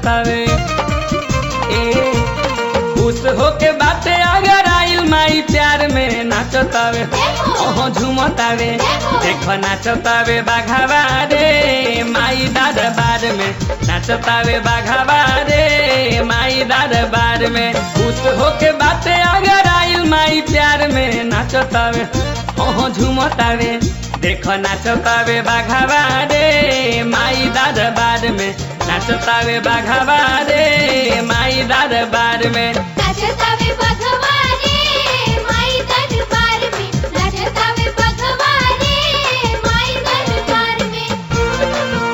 नाचतावे ए खुश होके बाटे अगर आइल माई प्यार में नाचतावे ओहो झुमतावे देखो नाचतावे बाघावा रे माई दरबार में नाचतावे बाघावा रे माई दरबार में खुश होके बाटे अगर आइल माई प्यार में नाचतावे ओहो झुमतावे देखो नाचतावे बाघावा रे माई दरबार में नाचतावे बाघावा रे माई दरबार में नाचतावे भगवाने माई दरबार में नाचतावे भगवाने माई दरबार में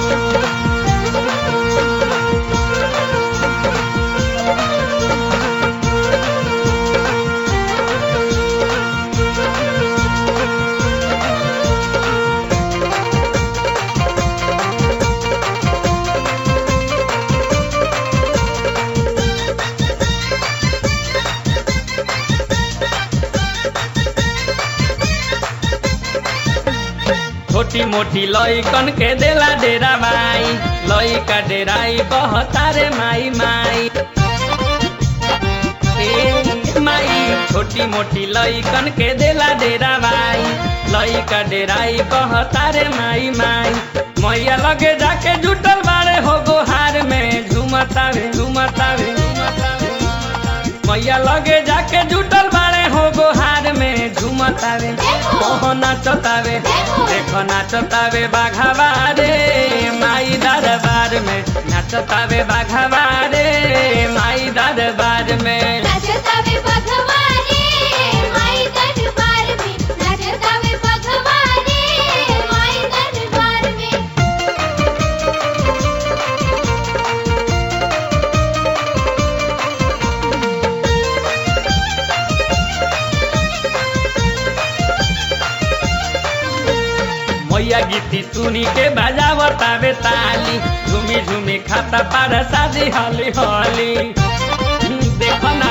छोटी मोटी लइकन के देला डेरा माई लइका डेराई बहतारे माई माई ए माई छोटी मोटी लइकन के देला डेरा माई लइका डेराई बहतारे माई माई मैया लगे जाके जुटल बारे हो गोहार में झुमतावे झुमतावे झुमतावे मैया लगे जाके जुटल बारे हो गोहार में झुमतावे ओहो नाचतावे देखो नाचतावे बाघावा रे माई दरबार में नाचतावे बाघावा रे माई दरबार में नाचतावे भगवाने माई दरबार में नाचतावे भगवाने माई दरबार में मैया गीती सुनी के बजावतावे ताली झूमी झूमी खाता पार शादी हली हली देखो ना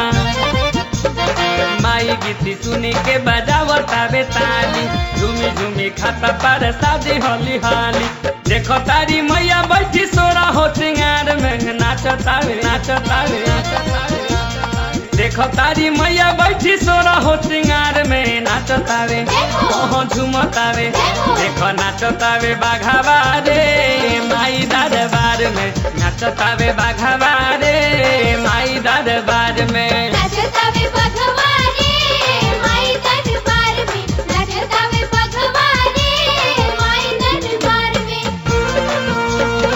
माई गीती सुनी के बजावतावे ताली झूमी झूमी खाता पार शादी हली हली देखो तारी मैया बैठी सोरा हो सिंगार में नाचतावे नाचतावे नाचतावे देखो तारी मैया बैठी सोरा हो सिंगार में नाचतावे ओहो झुमतावे देखो नाचतावे बाघावा रे माई दरबार में नाचतावे बाघावा रे माई दरबार में नाचतावे भगवाने माई दरबार में नाचतावे भगवाने माई दरबार में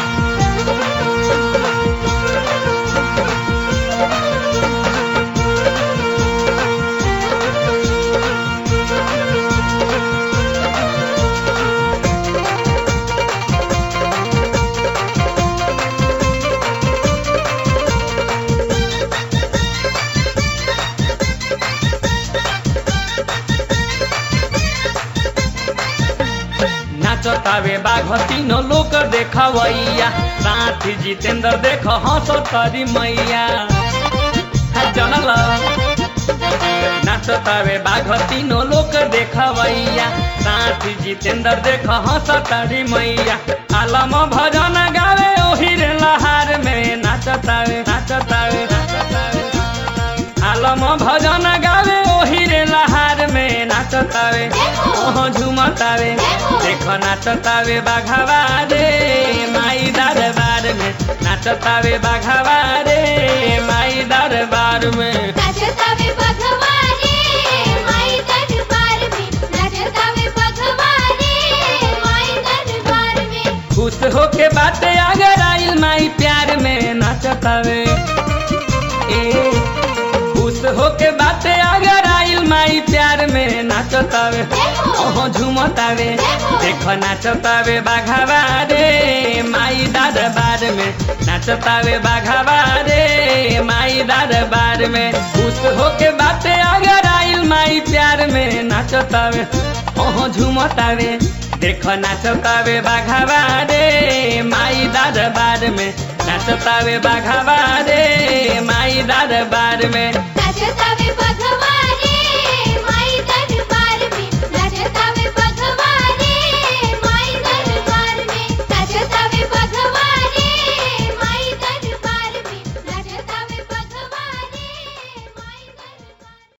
नाचतावे बाघ तीनों लोग देखवैया साथी जितेंद्र देख हंस तरी मैया हा, जनल नाचतावे बाघ तीनों लोग देखवैया साथी जितेंद्र देख हंस तरी मैया आलम भजन गावे ओही रे लहार में नाचतावे नाचतावे नाचतावे आलम भजन गावे ओही रे लहार में नाचतावे ओहो झुमतावे देखो नाचतावे बाघावा रे माई दरबार में नाचतावे बाघावा रे माई दरबार में नाचतावे भगवाने माई दरबार में नाचतावे भगवाने माई दरबार में खुश होके बाटे अगर आइल माई प्यार में नाचतावे ए खुश होके बाटे अगर आइल माई प्यार में नाचतावे ओहो झुमतावे देखो नाचतावे बाघावा रे माई दरबार में नाचतावे बाघावा रे माई दरबार में खुश होके बाटे अगर आइल माई प्यार में नाचतावे ओहो झुमतावे देखो नाचतावे बाघावा रे माई दरबार में नाचतावे बाघावा रे माई दरबार में